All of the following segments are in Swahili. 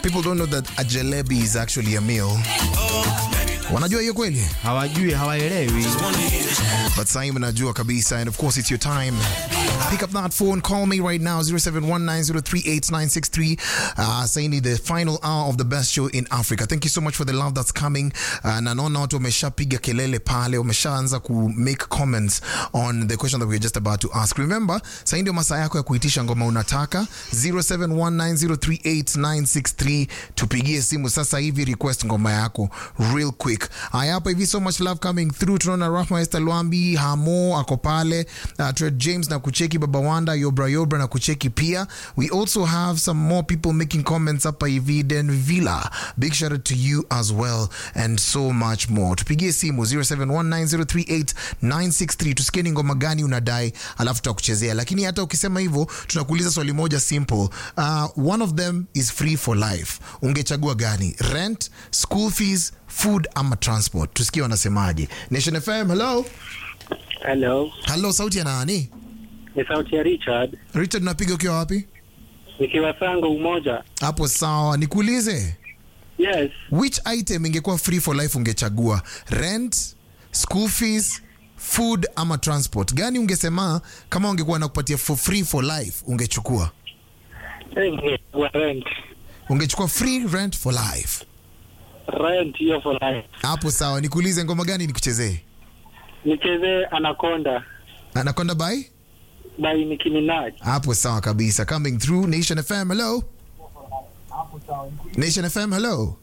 People don't know that a jalebi is actually a meal. Wanajua hiyo kweli? hawajui hawaelewi But Simon mnajua kabisa and of course it's your time. Pick up that phone, call me right now 0719038963. Uh, saying the final hour of the best show in Africa. Thank you so much for the love that's coming. Uh, na naona watu wameshapiga kelele pale, wameshaanza ku make comments on the question that we were just about to ask. Remember, sasa ndio masaa yako ya kuitisha ngoma unataka 0719038963. Tupigie simu sasa hivi request ngoma yako real quick. Haya hapa hivi so much love coming through. Tunaona Rahma Esther Lwambi, Hamo ako pale, uh, Tred James na kucheki Baba Wanda, Yobra Yobra na kucheki pia. We also have some more people making comments hapa hivi. Den Villa, big shout out to you as well and so much more. Tupigie simu 0719038963 tusikie ni ngoma gani unadai alafu tutakuchezea. Lakini hata ukisema hivyo tunakuuliza swali moja simple. Uh, one of them is free for life. Ungechagua gani? Rent, school fees, food ama transport? Tusikie wanasemaje. Nation FM, hello. Hello, Hello, sauti ya nani? ni sauti ya Richard Richard, napiga ukiwa wapi? nikiwa Sango Umoja. Hapo sawa. Nikuulize, Yes, which item ingekuwa free for life ungechagua? Rent, school fees, food ama transport? Gani ungesema kama ungekuwa nakupatia for free for life ungechukua? Eh, wa rent Ungechukua free rent for life. rent hiyo for life. Hapo sawa. Nikuulize ngoma gani nikuchezee? Nichezee Anaconda Anaconda by? by Nicki Minaj. Hapo sawa kabisa. Coming through Nation FM, hello. Nation FM, hello.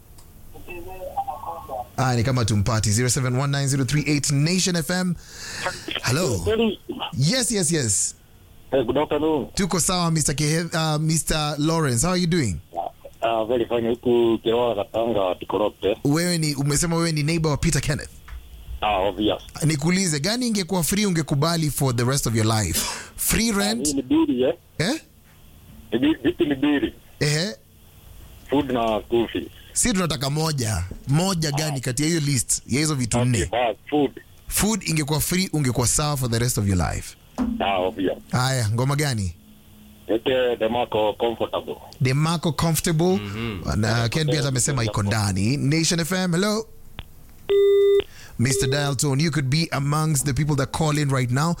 Ah, ni kama tumpati 07190389 Nation FM. Hello. Yes, yes, yes. Hey, good afternoon. Tuko sawa Mr. Ke uh, Mr. Lawrence. How are you doing? Uh, very fine. Huku Kiroa Katanga Tikorote. Wewe ni umesema wewe ni neighbor wa Peter Kenneth. Ah, obvious. Nikuulize gani ingekuwa free ungekubali for the rest of your life? Free Hii rent? ni bili eh? Eh? Ni bi- Vipi ni bili? Eh? Food na school fees. Si tunataka moja. Moja gani kati ya hiyo list ya hizo vitu Okay, nne? bas, food. Food ingekuwa free ungekuwa sawa for the rest of your life. Ah, obvious. Haya, ngoma gani? Ete Demarco comfortable. Demarco comfortable. Na Ken Beat amesema iko ndani. Nation FM, hello. Mr. Dial Tone, you could be amongst the people that call in right now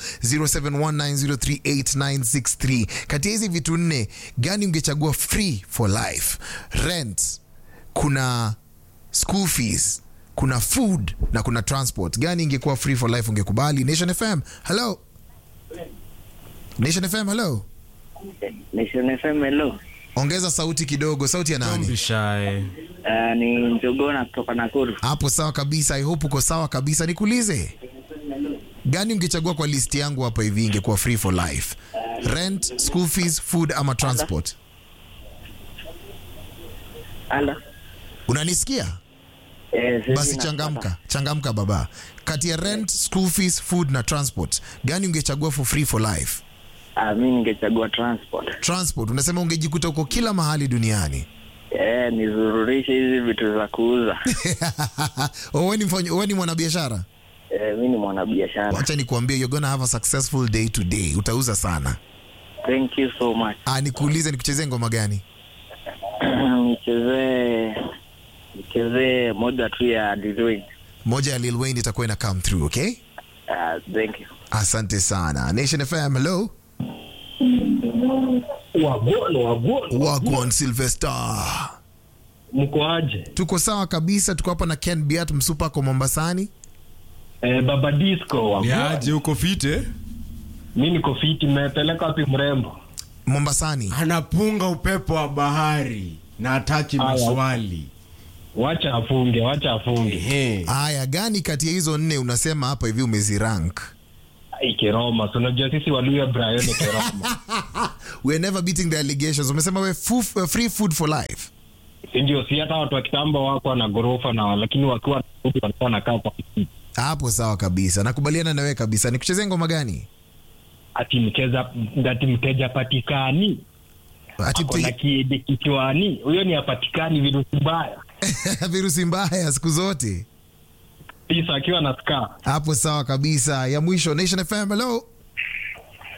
0719038963. Kati ya hizi vitu nne, gani ungechagua free for life? Rent, kuna school fees, kuna food na kuna transport. Gani ingekuwa free for life ungekubali? Nation FM, hello. Nation FM, hello. Nation FM hello. Ongeza sauti kidogo, sauti ya nani? bishae Uh, ni Njogona kutoka Nakuru. Hapo sawa kabisa. I hope uko sawa kabisa. Nikuulize, gani ungechagua kwa list yangu hapa hivi ingekuwa free for life? Rent, school fees, food ama transport? Ala. Unanisikia? Eh, sisi Basi na- changamka, changamka baba. Kati ya rent, school fees, food na transport, gani ungechagua for free for life? Ah, mimi ningechagua transport. Transport, unasema ungejikuta uko kila mahali duniani. Eh, nizururishe hizi vitu za kuuza. Oh, wewe ni mfanya- wewe ni mwanabiashara? eh, mimi ni mwanabiashara. Wacha nikuambie, you're gonna have a successful day today. Utauza sana. Thank you so much. Ah, nikuulize, nikuchezee ngoma gani? nichezee nichezee moja tu ya Dwayne. Moja ya Lil Wayne itakuwa ina come through, okay? Ah, thank you. Asante sana. Nation FM, hello. Wagono, wagono, Wagwan Sylvester. mko aje? Tuko sawa kabisa, tuko hapa na Ken Biat Msupa kwa Mombasani. Eh, baba disco wagono. niaje uko fite Mi niko fiti, mmepeleka wapi mrembo? Mombasani. anapunga upepo wa bahari na ataki Aya. maswali Wacha afunge, wacha afunge. Ehe. Haya, gani kati ya hizo nne unasema hapa hivi umezirank? Ai, Keroma, si unajua sisi Waluya Brian ni Keroma. We're never beating the allegations. Umesema we fu- uh, free food for life. si ndio? Si hata watu wa kitambo wako na gorofa na lakini wakiwa walikuwa wanakaa kwa kiti. Hapo sawa kabisa, nakubaliana na wewe kabisa. Nikuchezee ngoma gani? ati mkeza ati mteja patikani Ati ako na mte- kiede kichwani, huyo ni apatikani virusi mbaya virusi mbaya siku zote. pisa akiwa na skaa Hapo sawa kabisa. Ya mwisho Nation FM, hello.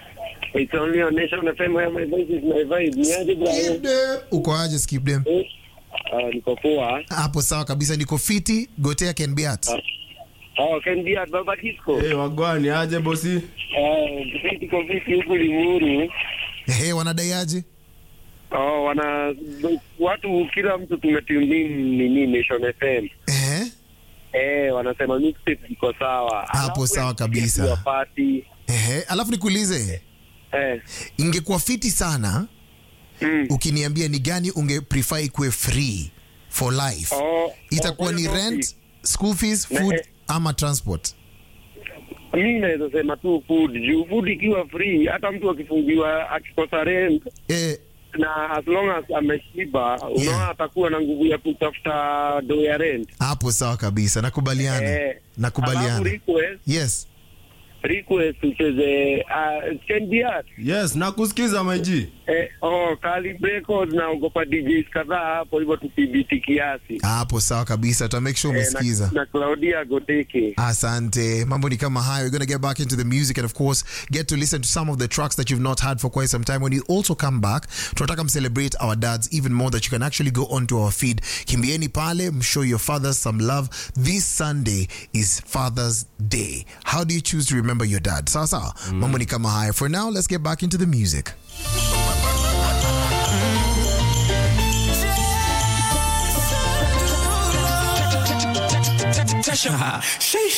It's only on Nation FM where my voice is my vibe. Niaje Brian? uko aje skip them Ah, niko poa. hapo sawa kabisa niko fiti gotea can be at Oh, can be at Baba Disco. hey, wagwani aje bosi Eh, vipi kwa vipi huku Limuru? Ehe, wanadai aje Oh, wana watu kila mtu tumetune nini Nation FM. Ehe. Eh, wanasema mixtape iko sawa. Hapo Alafu sawa ya kabisa. ya party. Ehe, alafu nikuulize Eh. ingekuwa fiti sana Mm. ukiniambia ni gani unge prefer ikuwe free for life Oh, itakuwa oh, ni kwa hiyo rent school fees Na, food eh. ama transport mi naweza sema tu food juu food ikiwa free hata mtu akifungiwa akikosa rent eh, na as long as ameshiba unaona Yeah. atakuwa na nguvu ya kutafuta do ya rent hapo sawa kabisa nakubaliana Eh, alafu nakubaliana request yes request ucheze uh, Kendiat yes nakusikiza maiji eh, oh, Kali Records na ogopa DJs kadhaa hapo hivyo tupibiti kiasi hapo sawa kabisa tuta make sure eh, umesikiza na, na Claudia Goteke Asante. Mambo ni kama hayo. We're going to get back into the music and of course get to listen to some of the tracks that you've not had for quite some time. When you also come back, tunataka celebrate our dads even more that you can actually go onto our feed. Kimbieni pale, show your fathers some love. This Sunday is Father's Day. How do you choose to remember your dad? Sawa sawa. Mambo ni kama hayo. For now, let's get back into the music. Sheesh.